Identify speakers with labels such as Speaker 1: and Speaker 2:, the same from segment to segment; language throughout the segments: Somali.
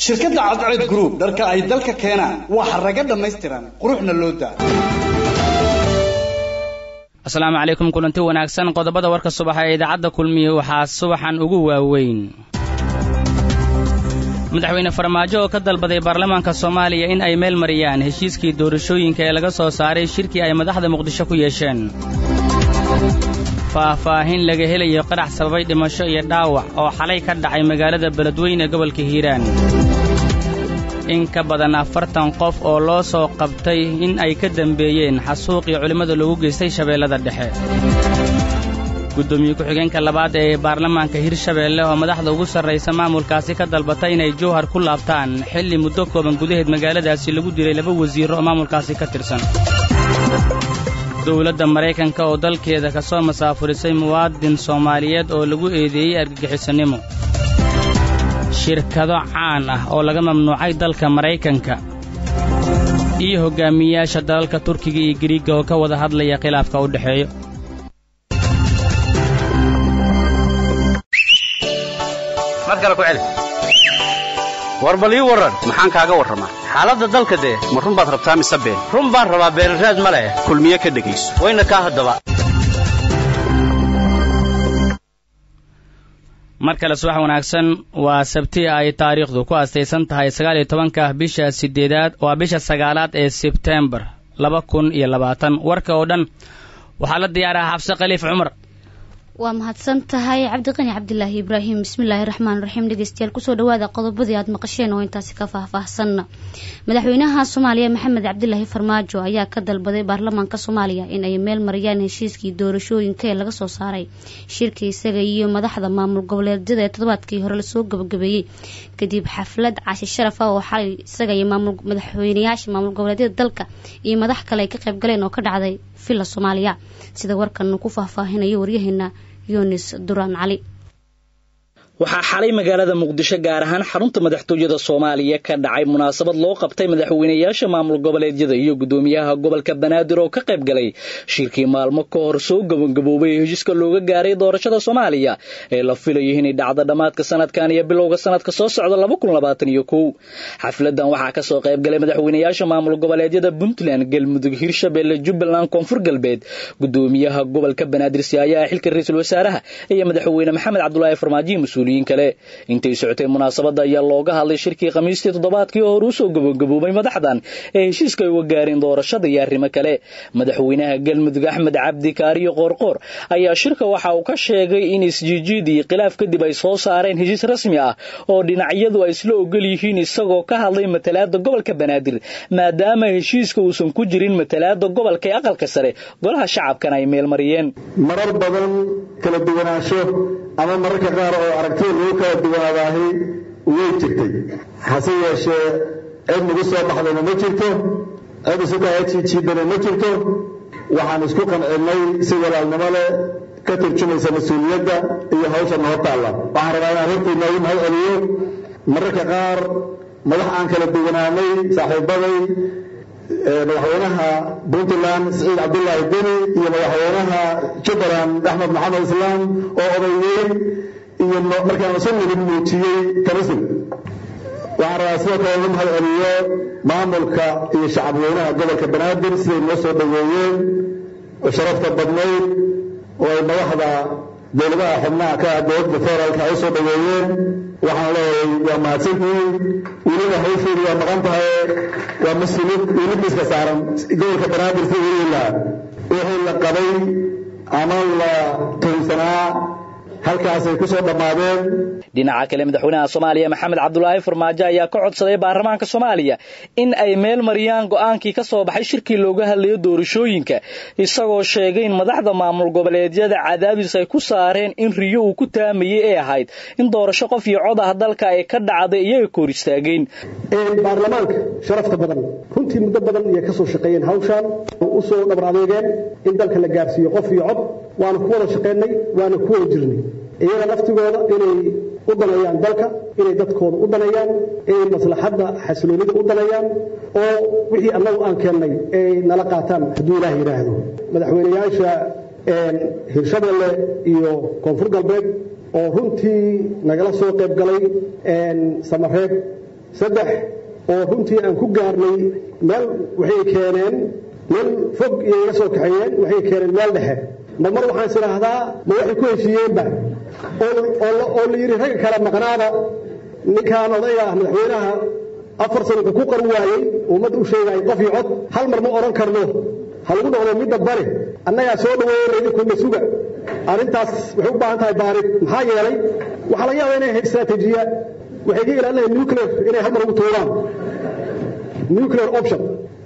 Speaker 1: shirkadda cadceed group dharka ay dalka keenaan waa xaraga dhammaystiran quruxna loo daa
Speaker 2: asalaamu calaykum kulanti wanaagsan qodobada warka subaxa ee idaacadda kulmiye waxaa subaxan ugu waaweyn madaxweyne farmaajo oo ka dalbaday baarlamaanka soomaaliya in ay meel mariyaan heshiiskii doorashooyinka ee laga soo saaray shirkii ay madaxda muqdisho ku yeesheen faahfaahin laga helayo qarax sababay dhimasho iyo dhaawac oo xalay ka dhacay magaalada beledweyne gobolka hiiraan in ka badan afartan qof oo loo soo qabtay in ay ka dembeeyeen xasuuqii culimmada loogu geystay shabeellada dhexe guddoomiye ku-xigeenka labaad ee baarlamaanka hirshabeelle oo madaxda ugu sarraysa maamulkaasi ka dalbatay inay jowhar ku laabtaan xilli muddo kooban gudaheed magaaladaasi lagu dilay laba wasiirro oo maamulkaasi ka tirsan dowladda maraykanka oo dalkeeda ka soo masaafurisay muwaadin soomaaliyeed oo lagu eedeeyey argagixisannimo shirkado caan ah oo laga mamnuucay dalka maraykanka iyo hoggaamiyeyaasha dalalka turkiga iyo giriigga oo ka wada hadlaya khilaafka u dhexeeyo
Speaker 3: war bal ii warran maxaan kaaga warramaa xaaladda dalka dee ma run baad rabtaa mise been run baan rabaa beenraad ma leh kulmiye ka dhegayso wayna kaa haddaba
Speaker 2: mar kale subax wanaagsan waa sabti ay taariikhdu ku astaysan tahay sagaal iyo tobanka bisha sideedaad waa bisha sagaalaad ee sebtembar laba kun iyo labaatan warka oo dhan waxaa la diyaaraha xabse khaliif cumar
Speaker 4: waa mahadsan tahay cabdiqani cabdilaahi ibraahim bismillaahi raxmaan raxiim dhegeystayaal kusoo dhawaada qodobadii aad maqasheen oo intaasi ka faahfaahsanna madaxweynaha soomaaliya maxamed cabdilaahi farmaajo ayaa ka dalbaday baarlamaanka soomaaliya in ay meel mariyaan heshiiskii doorashooyinka ee laga soo saaray shirka isaga iyo madaxda maamul goboleedyada ee toddobaadkii hore lasoo gabagabeeyey kadib xaflad cashi sharaf ah oo xalay isaga iyo madaxweynayaasha maamul goboleedyada dalka iyo madax kale ay ka qayb galeen oo ka dhacday villa soomaaliya sida warkan ku faahfaahinayo waryaheena yunis duraan cali
Speaker 5: waxaa xalay magaalada muqdisho gaar ahaan xarunta madaxtooyada soomaaliya ka dhacay munaasabad loo qabtay madaxweynayaasha maamul goboleedyada iyo guddoomiyaha gobolka banaadir oo ka qayb galay shirkii maalmo ka hor soo gabagaboobay heshiiska looga gaaray doorashada soomaaliya ee la filayo inay dhacdo dhammaadka sanadkan iyo bilowga sanadka soo socda laba kun labaatan iyo kow xafladan waxaa kasoo qayb galay madaxweynayaasha maamul goboleedyada puntland galmudug hirshabelle jubbaland koonfur galbeed guddoomiyaha gobolka banaadir siyaayaha xilka ra-iisul wasaaraha iyo madaxweyne maxamed cabdulaahi farmaajiyo mas-uuliyiin kale intay socotay munaasabadda ayaa looga hadlay shirkii khamiistii toddobaadkii hore usoo gabagaboobay madaxdan ee heshiiska ay uga gaareen doorashada iyo arrimo kale madaxweynaha galmudug axmed cabdi kaariyo qoorqoor ayaa shirka waxa uu ka sheegay in isjiijiid iyo khilaaf kadib ay soo saareen heshiis rasmi ah oo dhinacyadu ay isla ogol yihiin isagoo ka hadlay matalaada gobolka banaadir maadaama heshiiska uusan ku jirin matalaada gobolka ee aqalka sare golaha shacabkana ay meelmariyeen
Speaker 6: marar badan kala duwanaansho ama mararka qaar oo aragtida lagu kala duwanaadaahi way jirtay hase yeeshee cid nagu soo baxdayna ma jirto cid isu kahajiijiidana ma jirto waxaan isku qancinnay si walaalnimo leh ka turjumaysa mas-uuliyadda iyo hawsha noo taalla waxaan rabaa inaan runtii noogu mahad celiyo mararka qaar madax aan kala duwanaanay saaxiibaday madaxweynaha puntland siciid cabdulaahi deni iyo madaxweynaha jubbaland axmed maxamed islaam oo odayeey iyo markaan isu nidin muujiyey tanasul waxaan rabaa sidoo kale lagu mahad celiyo maamulka iyo shacabweynaha gobolka banaadir siday noo soo dhoweeyeen oo sharafta badnayd oo ay madaxda dowladaha xubnaha ka ah dowladda federaalka ay u soo dhoweeyeen waxaan leeyahay waa mahadsantihiin weliba hawsheedu waa maqan tahay waa mas-uuliyad welibiiska saaran gobolka banaadir si weli lahaa wixii la qabay ama la tuhunsanaa halkaasay ku soo dhammaadeen
Speaker 5: dhinaca kale madaxweynaha soomaaliya maxamed cabdulaahi farmaajo ayaa ka codsaday baarlamaanka soomaaliya in ay meel mariyaan go'aankii ka soo baxay shirkii looga hadlayo doorashooyinka isagoo sheegay in madaxda maamul goboleedyada cadaadis ay ku saareen in riyo uu ku taamayey ee ahayd in doorasho qof iyo cod ah dalka ay ka dhacday iyaga ka hor istaageen
Speaker 7: baarlamaanka sharafta badan runtii muddo badan ayay ka soo shaqeeyeen hawshaan u soo dhabar adeegeen in dalka la gaarsiiyo qof iyo cod waana ku wada shaqaynay waana ku wada jirnay iyaga laftigooda inay u daneeyaan dalka inay dadkooda u daneeyaan inay maslaxadda xasiloonida u daneeyaan oo wixii annagu aan keennay ay nala qaataan hadduu ilaah yidhaahdo madaxweynayaasha hirshabelle iyo koonfur galbeed oo runtii nagala soo qayb galay samareeb saddex oo runtii aan ku gaarnay meel waxay keeneen meel fog iyo iga soo kaxeeyeen waxay keeneen meel dhexe ma mar waxaan is idhaahdaa ma waxay ku heshiiyeenba oo la yidhi ragga kale maqnaada ninkaan odayga ah madaxweynaha afar sano wuxuu ku qaru waayey ummadda u sheegaya qof iyo cod hal mar ma odhan karno ha lagu noqdo midda bari annagaa soo dhaweeyey idinkuna suga arrintaas waxay u baahan tahay baarid maxaa yeelay waxaa laga yaabaa inay ahayd istaraatiijiya waxay ka ilaalinayaan nuclear inay hal mar ugu tuuraan nuclear option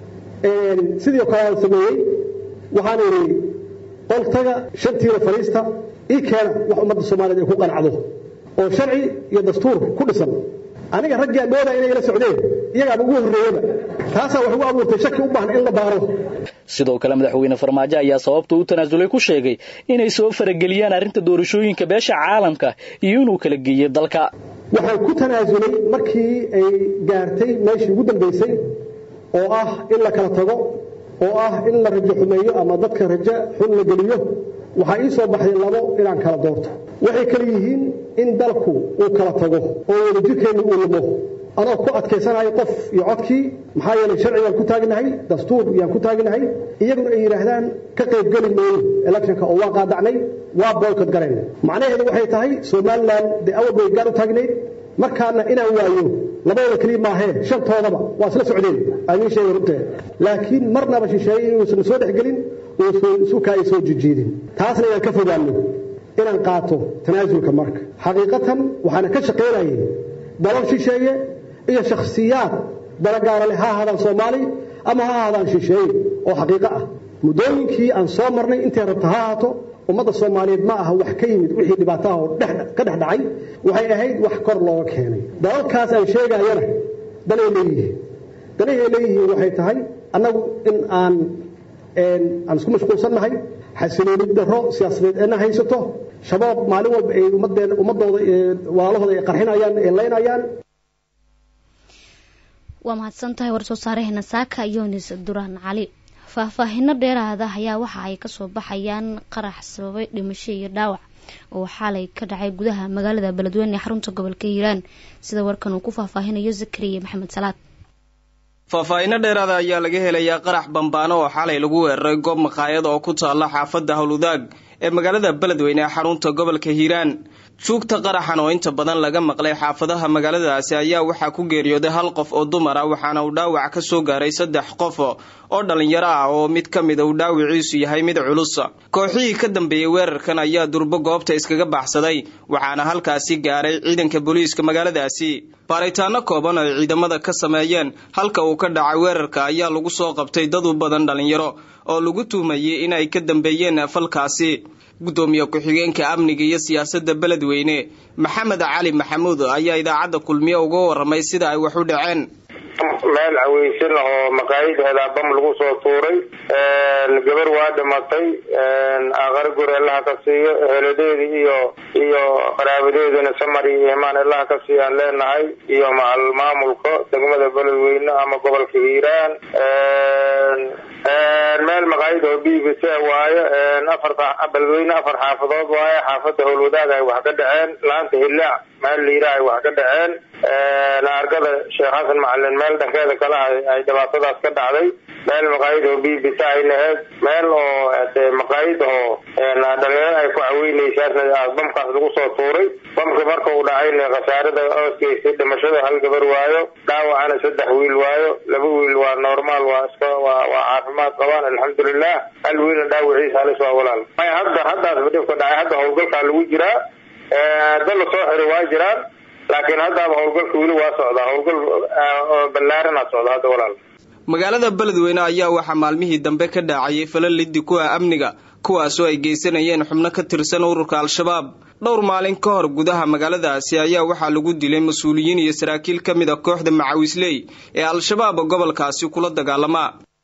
Speaker 7: sidii oo kale aan sameeyey waxaan idhi qoltaga shantiina fadhiista ii keena wax ummadda soomaaliyeed ay ku qancdo oo sharci iyo dastuur ku dhisan aniga raggii aan moodaya inay ila socdeen iyagaaba ugu horreeyaba taasaa wax ugu abuurtay shaki u baahan in la baaro
Speaker 5: sidoo kale madaxweyne farmaajo ayaa sababta u tanaasulay ku sheegay inay soo farageliyaan arrinta doorashooyinka beesha caalamka iyo inuu kala geeyo dalka
Speaker 7: waxaan ku tanaasulay markii ay gaartay meeshii ugu dambaysay oo ah in la kala tago oo ah in la rajo xumeeyo ama dadka rajo xun la geliyo waxaa ii soo baxday labo inaan kala doorto waxay kala yihiin in dalku uu kala tago oo wadajirkeenna uu lumo anoo ku adkaysanayo qof iyo codkii maxaa yeelay sharcigaan ku taagnahay dastuur yaan ku taagnahay iyaguna ay yidhaahdaan ka qaybgeli mayno electionka oo waa qaadacnay waa boykot galeen macnaheedu waxay tahay somalilan dee awal bay gaar u taagnayd markaana inaan waayo labadooda keliya maahee shantoodaba waa isla socdeen aamiin sheega runteed laakiin marnaba shisheeye inuusan soo dhexgelin uusan isukaa ay soo jijiidin taasna inaan ka fogaano inaan qaato tanaasulka marka xaqiiqatan waxaana ka shaqaynayay dalal shisheeye iyo shakhsiyaad dalagaara leh ha ahaadaan soomaali ama ha ahaadaan shisheeye oo xaqiiqo ah muddooyinkii aan soo marnay intay rabta ha ahaato ummadda soomaaliyeed ma aha wax ka yimid wixii dhibaataha oo ka dhex dhacay waxay ahayd wax kor looga keenay dalalkaas aan sheegayana danay leeyihiin danahay leeyihiin waxay tahay annagu in aan aan isku mashquulsannahay xasiloonid darro siyaasadeed eena haysato shabaab maalin walba ay ummadeen ummadooda walaalahooda ay qarxinayaan ay leynayaan
Speaker 4: waa mahadsan tahay war soo saaraheena saaka yonis duraan cali faahfaahino dheeraada ayaa waxa ay kasoo baxayaan qarax sababay dhimasho iyo dhaawac oo xaalay ka dhacay gudaha magaalada beledweyne ee xarunta gobolka hiiraan sida warkan uu ku faahfaahinayo zakariya maxamed salaad
Speaker 8: faahfaahinno dheeraada ayaa laga helayaa qarax bambaano oo xalay lagu weeraray goob maqaayad oo ku taalla xaafadda howlwadaag ee magaalada beledweyne ee xarunta gobolka hiiraan juugta qaraxan oo inta badan laga maqlay xaafadaha magaaladaasi ayaa waxaa ku geeriyooday hal qof oo dumar ah waxaana uu dhaawac ka soo gaaray saddex qof oo dhalinyaro ah oo mid ka mida uu dhaawiciisu yahay mid culus kooxihii ka dambeeyey weerarkan ayaa durbo goobta iskaga baxsaday waxaana halkaasi gaaray ciidanka booliiska magaaladaasi baaritaano kooban oo ay ciidamada ka sameeyeen halka uu ka dhacay weerarka ayaa lagu soo qabtay dad u badan dhalinyaro oo lagu tuumayay in ay ka dambeeyeen falkaasi guddoomiye ku-xigeenka amniga iyo siyaasadda beledweyne maxamed cali maxamuud ayaa idaacadda kulmiye uga waramay sida ay wax u dhaceen
Speaker 9: meel caweysan oo maqaayideeda bam lagu soo tuuray gabar waa dhimatay aqara guri allaha ka siiyo eheladeedi iyo iyo qaraabadeedina samari iyo imaan allaha ka siiyaan leenahay iyo macal maamulka degmada beledweyne ama gobolka hiiraan meel maqaayid oo b b c waayo afar beledweyne afar xaafadood waayo xaafada howlwadaag ay wax ka dhaceen laanta hillaac meel liira ay wax ka dhaceen argada sheekh xasan macalin meel dhankeeda kale ay dhibaatadaas ka dhacday meel maqaayid oo b b c ay laheyd meel oo maqaayid oo dhalinyaro ay ku caweynaysaasna bamkaas lagu soo tuuray bamka marka uu dhacayna khasaarada oosgeysay dhimashada hal gabar waayo dhaawacana saddex wiil waayo laba wiil waa normaal waa iska waa waa caafimaad qabaan alxamdulilah hal wiilna dhaawiciisa halis waa walaal may hadda haddaasba dhibka dhacay hadda howlgalkaa lagu jiraa dad la soo xiray waa jiraan laakiin haddaaba howlgalka weli waa socdaa howlgal ballaarana socda hadda walaal
Speaker 8: magaalada beledweyne ayaa waxaa maalmihii dambe ka dhaacayay fala liddi ku ah amniga kuwaasoo ay geysanayeen xubno ka tirsan ururka al-shabaab dhowr maalin ka hor gudaha magaaladaasi ayaa waxaa lagu dilay mas-uuliyiin iyo saraakiil ka mid a kooxda macawisley ee al-shabaab gobolkaasi kula dagaalama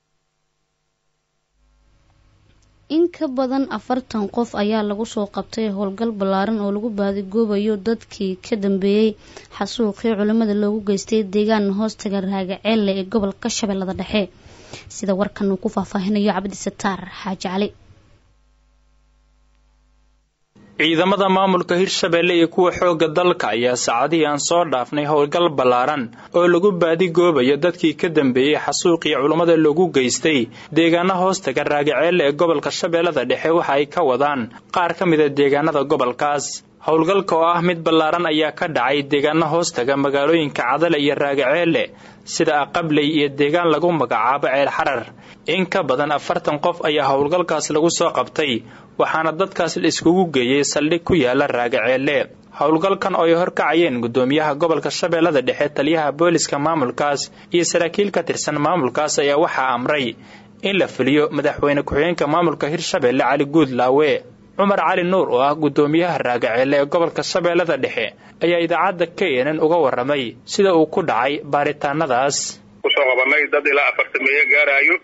Speaker 4: in ka badan afartan qof ayaa lagu soo qabtay howlgal ballaaran oo lagu baadigoobayo dadkii ka dambeeyey xasuuqii culimmada loogu geystay deegaan hoostaga raagaceelle ee gobolka shabeellada dhexe sida warkan uu ku faahfaahinayo cabdi sataar xaaji cali
Speaker 10: ciidamada maamulka hirshabeelle iyo kuwa xoogga dalka ayaa saacadihii aan soo dhaafnay howlgal ballaaran oo lagu baadigoobayo dadkii ka dambeeyey xasuuqii culummada lagu geystay deegaana hoostaga raagaceelle ee gobolka shabeellada dhexe waxa ay ka wadaan qaar ka mida deegaanada gobolkaas howlgalka oo ah mid ballaaran ayaa ka dhacay deegaana hoostaga magaalooyinka cadale iyo raagaceelle sida aqabley iyo deegaan lagu magacaabo ceel xarar in ka badan afartan qof ayaa howlgalkaas lagu soo qabtay waxaana dadkaas la iskugu geeyey saldhig ku yaala raagaceelle howlgalkan oo ay horkacayeen guddoomiyaha gobolka shabeellada dhexe taliyaha booliska maamulkaas iyo saraakiil ka tirsan maamulkaas ayaa waxaa amray in la fuliyo madaxweyne ku-xigeenka maamulka hirshabeelle cali guudlaawe cumar cali nuur oo ah guddoomiyaha raagaceelle ee gobolka shabeellada dhexe ayaa idaacadda k nn uga warramay sida uu ku dhacay baaritaanadaas
Speaker 11: kusoo qabanay dad ilaa afartameeye gaaraayo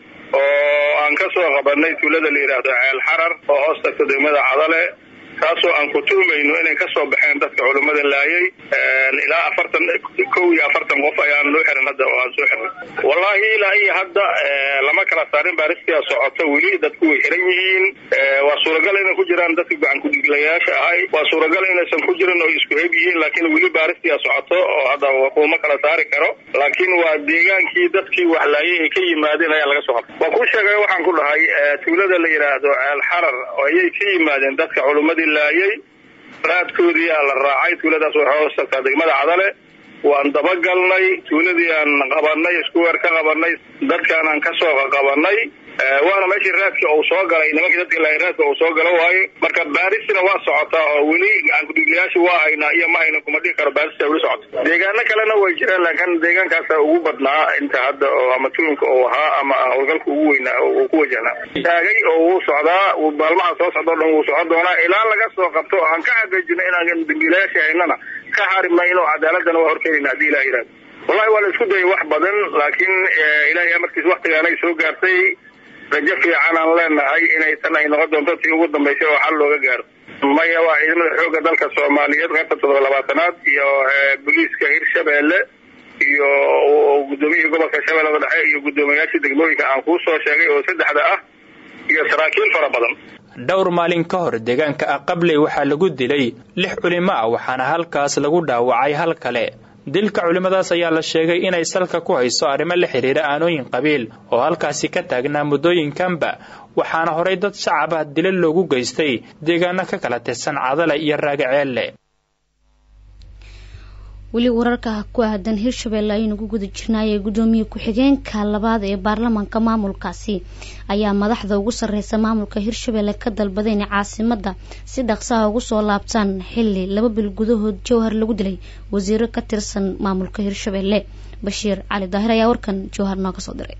Speaker 11: oo aan ka soo qabanay tuulada la yidhaahdo ceel xarar oo hoos tagta degmada cadale kaasoo aan ku tuumayno inay ka soo baxeen dadka culummada laayay ilaa afartan kow iyo afartan qof ayaan loo xiran hadda oo aan soo xirnay wallaahi ilaa iyo hadda lama kala saarin baaristia socoto weli dadku way xiran yihiin waa suuragal inay ku jiraan dadka gacan kudhiglayaasha ahay waa suuragal inaysan ku jirin oo isku heb yihiin laakiin weli baaristia socoto oo hadda kuma kala saari karo laakiin waa deegaankii dadkii wax laayay ay ka yimaadeen ayaa laga soo qabtay waan ku sheegay waxaan ku dhahay tuulada la yidhaahdo ceel xarar ayay ka yimaadeen dadka culummadii laayay raadkoodiiaa la raacay tuuladaas waxay hoos tagtaa degmada cadale waan dabagalnay tuuladii aan qabanay isku weer ka qabanay dadkaan aan kasoo qabanay waana meeshii raadka uu soo galay nimankii dadka laayay raadka uu soo galo waaye marka baaristina waa socotaa oo weli gacankudhiglayaasha waa haynaa iyo ma hayna kuma dhihi karo baarista weli socota deegaano kalena way jiraan laakiin deegaankaasa ugu badnaa inta hadda oo ama tuunka uu ahaa ama howlgalka ugu weynaa uu ku wajahnaa taagay oo wuu socdaa maalmaha soo socda o dhan wuu socon doonaa ilaa laga soo qabto oo aan ka xaqiijino inaan dambiilayaasha haynana ka hari mayno cadaaladana waa horkeenayna haddii ilah yihahdo wallahi waa la isku dayay wax badan laakiin ilaahay amarkiis waktigaanay soo gaartay rajo fiican aan leenahay inay tan ay noqon doonto tii ugu dambaysay oo xal looga gaaro maya waa ciidamada xoogga dalka soomaaliyeed qaybta toddoba labaatanaad iyo booliiska hirshabeelle iyo guddoomiyihii gobolka shabeellada dhexe iyo guddoomiyayaashii degmooyinka aan kuu soo sheegay oo saddexda ah iyo saraakiil fara badan
Speaker 10: dhowr maalin ka hor deegaanka aqabley waxaa lagu dilay lix culimo ah waxaana halkaas lagu dhaawacay hal kale dilka culimmadaas ayaa la sheegay inay salka ku hayso arrimo la xidhiira aanooyin qabiil oo halkaasi ka taagnaa muddooyinkanba waxaana horay dad shacab ah dila loogu geystay deegaano ka kala tirsan cadale iyo raagaceelle
Speaker 4: weli wararka ku aadan hirshabelle ayaynu ku guda jirnaayee guddoomiye ku-xigeenka labaad ee baarlamaanka maamulkaasi ayaa madaxda ugu sarreysa maamulka hirshabelle ka dalbaday inay caasimada si dhaqsaha ugu soo laabtaan xili laba bil gudahood jowhar lagu dilay wasiiro ka tirsan maamulka hirshabelle bashiir cali daahir ayaa warkan jowhar nooga soo diray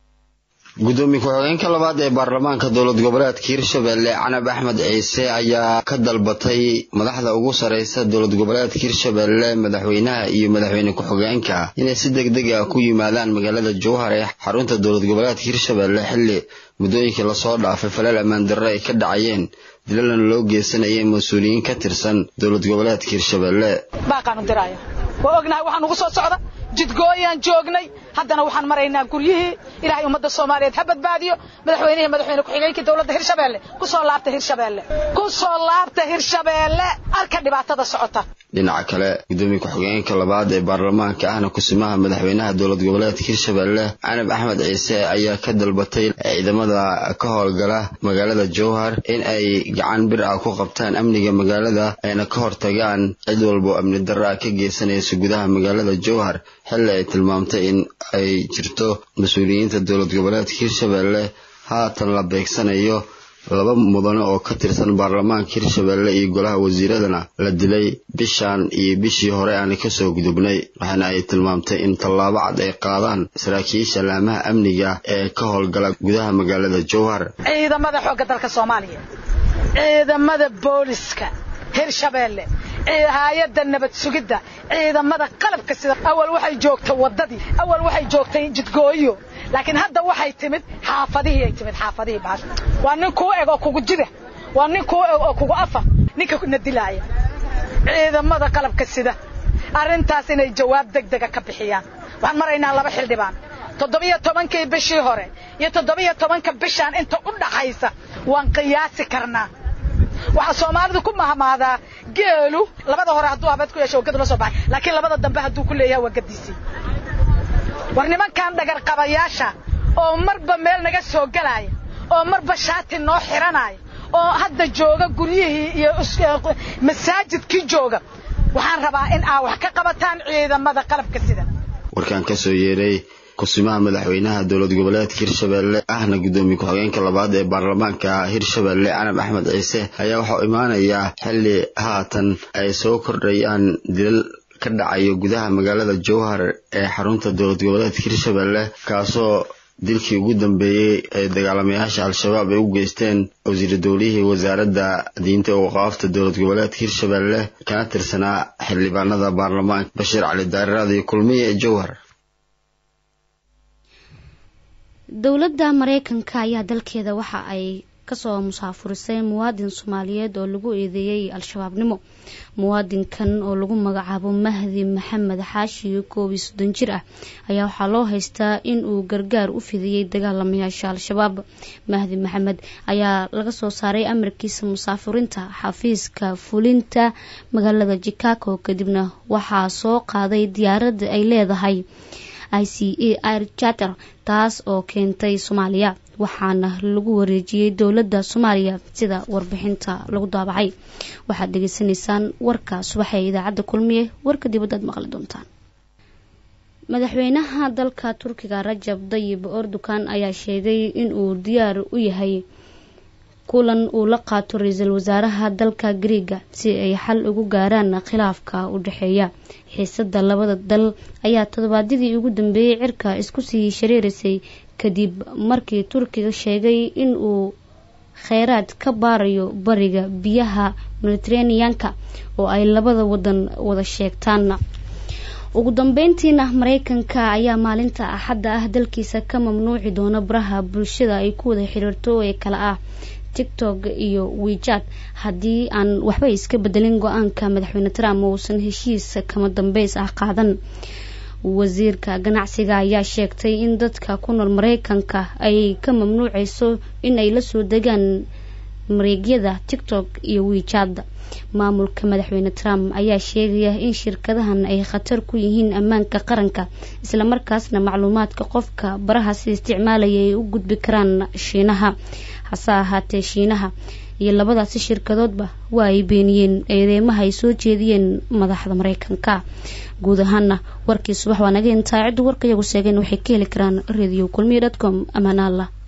Speaker 12: gudoomiye ku-xigeenka labaad ee baarlamaanka dowlad goboleedka hirshabelle canab axmed ciise ayaa ka dalbatay madaxda ugu sarreysa dowlad goboleedka hirshabelle madaxweynaha iyo madaxweyne ku-xigeenka inay si deg deg ah ku yimaadaan magaalada jowhar ee xarunta dowlad goboleedka hirshabelle xilli muddooyinkii lasoo dhaafay faleel ammaan darre ay ka dhacayeen dilalana loo geysanayay mas-uuliyiin ka tirsan dowlad goboleedka hirshabelle
Speaker 13: baaqaanu diraya waa ognahay waxaan ugu soo socda jidgooyaan joognay haddana waxaan maraynaa guryihii ilaahay ummadda soomaaliyeed ha badbaadiyo madaxweynihii madaxweyne ku-xigeenkii dowladda hirshabeelle ku soo laabta hirshabeelle ku soo laabta hirshabeelle arka dhibaatada socota
Speaker 12: dhinaca kale gudoomiye ku-xigeenka labaad ee baarlamaanka ahna kusimaha madaxweynaha dowlad goboleedka hirshabelle canab axmed ciise ayaa ka dalbatay ciidamada ka howlgala magaalada jowhar in ay gacan bir ah ku qabtaan amniga magaalada ayna ka hortagaan cid walbo amni darro ah ka geysanaysa gudaha magaalada jowhar xilli ay tilmaamtay in ay jirto mas-uuliyiinta dowlad goboleedka hirshabelle haatan la beegsanayo laba mudane oo ka tirsan baarlamaanka hirshabelle iyo golaha wasiiradana la dilay bishan iyo bishii hore aana kasoo gudubnay waxaana ay tilmaamtay in tallaabo cad ay qaadaan saraakiisha laamaha amniga ee ka howlgala gudaha magaalada jowhar
Speaker 13: ciidamada xoogga dalka soomaaliya ciidamada booliska hirshabeelle hay-adda nabad sugidda ciidamada qalabka sida awal waxay joogtay waddadii awal waxay joogtay jidgooyo laakiin hadda waxay timid xaafadihii ay timid xaafadihii baash waa nin kuu eg oo kugu jida waa nin kuu eg oo kugu afa ninka na dilaaya ciidamada qalabka sida arrintaas inay jawaab degdega ka bixiyaan waxaan maraynaa laba xildhibaan toddobiyo tobankii bishii hore iyo toddobiyo tobanka bishaan inta u dhaxaysa waan qiyaasi karnaa waxaa soomaalidu ku mahmaadaa geelu labada hore hadduu habeed ku yeesho waa gad la soo baxay laakiin labada dambe hadduu ku leeyahay waa gadiisii war nimankan dhagarqabayaasha oo marba meel naga soo gelaaya oo marba shaati noo xiranaya oo hadda jooga guryihii iyo masaajidkii jooga waxaan rabaa in aa wax ka qabataan ciidamada qalabka sida
Speaker 12: warkaan ka soo yeeray kusimaha madaxweynaha dowlad goboleedka hirshabelle ahna guddoomiye ku-xigeenka labaad ee baarlamaanka hirshabelle canab axmed ciise ayaa waxau imaanayaa xilli haatan ay soo kordhayaan dilal ka dhacayo gudaha magaalada jowhar ee xarunta dowlad goboleedka hirshabelle kaasoo dilkii ugu dambeeyey ee dagaalamayaasha al-shabaab ay u geysteen wasiir dowlihii wasaaradda diinta ee waqaafta dowlad goboleedka hirshabelle kana tirsanaa xildhibaanada baarlamaanka bashiir cali daariraad iyo kulmiye ee jowhar
Speaker 4: dowladda mareykanka ayaa dalkeeda waxa ay kasoo musaafurisay muwaadin soomaaliyeed oo lagu eedeeyey al-shabaabnimo muwaadinkan oo lagu magacaabo mahdi maxamed xaashi koob iyo soddon jir ah ayaa waxaa loo haystaa in uu gargaar u fidiyey dagaalamayaasha al-shabaab mahdi maxamed ayaa laga soo saaray amarkiisa musaafurinta xafiiska fulinta magaalada chicago kadibna waxaa soo qaaday diyaaradda ay leedahay i c a air charter taas oo keentay soomaaliya waxaana lagu wareejiyey dowladda soomaaliya sida warbixinta lagu daabacay waxaad dhegeysanaysaan warka subaxa ee idaacadda kulmiye warka dibadda aad maqli doontaan madaxweynaha dalka turkiga rajab dayib erdogan ayaa sheegay in uu diyaar u yahay kulan uu la qaato ra-iisul wasaaraha dalka griiga si ay xal ugu gaaraan khilaafka u dhexeeya xiisada labada dal ayaa toddobaadyadii ugu dambeeyey cirka isku sii shareerisay kadib markii turkiga sheegay in uu kheyraad ka baarayo bariga biyaha mediteraneanka oo ay labada wadan wada sheegtaan ugu dambeyntiina mareykanka ayaa maalinta axadda ah dalkiisa ka mamnuuci doona baraha bulshada ay ku wada xiriirto ee kale ah tiktok iyo wijad haddii aan waxba iska bedelin go-aanka madaxweyne trump uusan heshiis kama dambeys ah qaadan wasiirka ganacsiga ayaa sheegtay in dadka ku nool mareykanka ay ka mamnuuceyso in ay lasoo degaan mareegyada tiktok iyo wijad maamulka madaxweyne trump ayaa sheegaya in shirkadahan ay khatar ku yihiin ammaanka qaranka islamarkaasna macluumaadka qofka barahaasi isticmaalaya ay u gudbi karaan shiinaha hase ahaatee shiinaha iyo labadaasi shirkadoodba waa ay beeniyeen eedeymaha ay soo jeediyeen madaxda mareykanka guud ahaana warkii subax waa naga intaa ciddu warka iyagu sheegeen waxay ka heli karaan radio kulmiya dot com amaanaalla